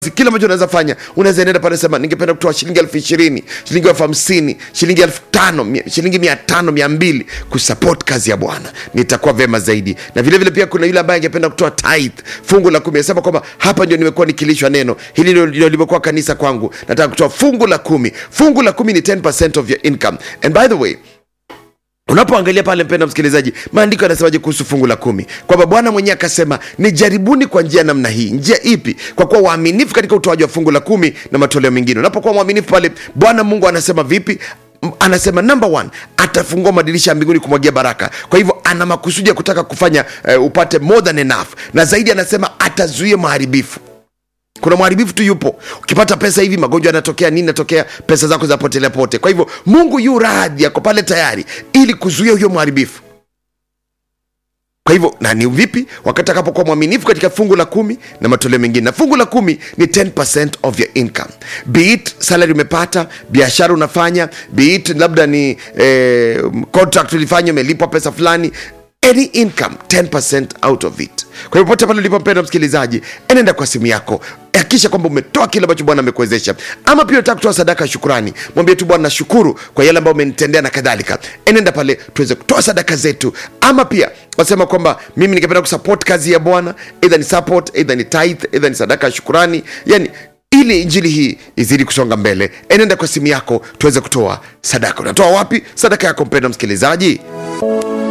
kile ambacho unaweza fanya unaweza nenda pale sema ningependa kutoa shilingi elfu ishirini shilingi elfu hamsini shilingi elfu tano mia- shilingi mia tano mia mbili kusupport kazi ya bwana nitakuwa vema zaidi na vilevile vile pia kuna yule ambaye angependa kutoa tithe fungu la kumi asema kwamba hapa ndio nimekuwa nikilishwa neno hili ndio- ndio limekuwa kanisa kwangu nataka kutoa fungu la kumi fungu la kumi ni 10 of your income and by the way unapoangalia pale mpenda msikilizaji maandiko yanasemaje kuhusu fungu la kumi kwamba bwana mwenyewe akasema nijaribuni kwa njia namna hii njia ipi kwa kuwa waaminifu katika utoaji wa fungu la kumi na matoleo mengine unapokuwa mwaminifu pale bwana mungu anasema vipi M- anasema number one atafungua madirisha ya mbinguni kumwagia baraka kwa hivyo ana makusudi ya kutaka kufanya uh, upate more than enough na zaidi anasema atazuia maharibifu kuna mharibifu tu yupo ukipata pesa hivi magonjwa yanatokea nini natokea pesa zako zinapotelea pote kwa hivyo mungu yu radhi yako pale tayari ili kuzuia huyo mharibifu kwa hivyo na ni vipi wakati atakapokuwa mwaminifu katika fungu la kumi na matoleo mengine na fungu la kumi ni 10 of your income be it salary umepata biashara unafanya be it labda ni eh, contract ulifanya umelipwa pesa fulani any income 10 out of it kwa hivyo pote pale ulipompenda msikilizaji enenda kwa simu yako hakikisha kwamba umetoa kile ambacho bwana amekuwezesha ama pia unataka kutoa sadaka ya shukurani mwambie tu bwana nashukuru kwa yale ambayo umenitendea na kadhalika enenda pale tuweze kutoa sadaka zetu ama pia wasema kwamba mimi ningependa kusupport kazi ya bwana either ni support either ni tithe either ni sadaka ya shukurani yani ili injili hii izidi kusonga mbele enenda kwa simu yako tuweze kutoa sadaka unatoa wapi sadaka yako mpenda msikilizaji